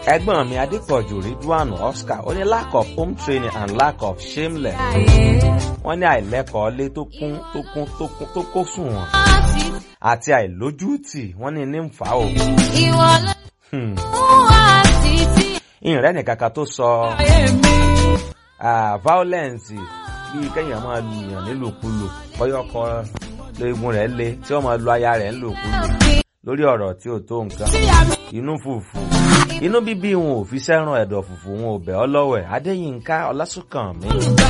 ẹ̀gbọ́n mi adépọ̀jù ridwan oscar ó ní lack of home training and lack of shameless wọ́n ní àìlẹ́kọ̀ọ́ lé tó kún tó kún tó kún tó kó sùn wọn àti àìlójútì wọ́n ní ní ń fà ó. Ìwọ ló Hmm. wá títí ìrìn nìkan kan tó sọ ah, violence bíi kéèyàn máa lu èèyàn nílùkulù bọ́yọ̀kọ léegun rẹ̀ le tí wọ́n máa lu aya rẹ̀ nílùkulù lórí ọ̀rọ̀ tí ò tó nǹkan inú fùfù inú bíbí wọn ò fi sẹ́ràn ẹ̀dọ̀ fùfù wọn ò bẹ̀ ọ́ lọ́wẹ̀ adéyínká ọlásùnkànmí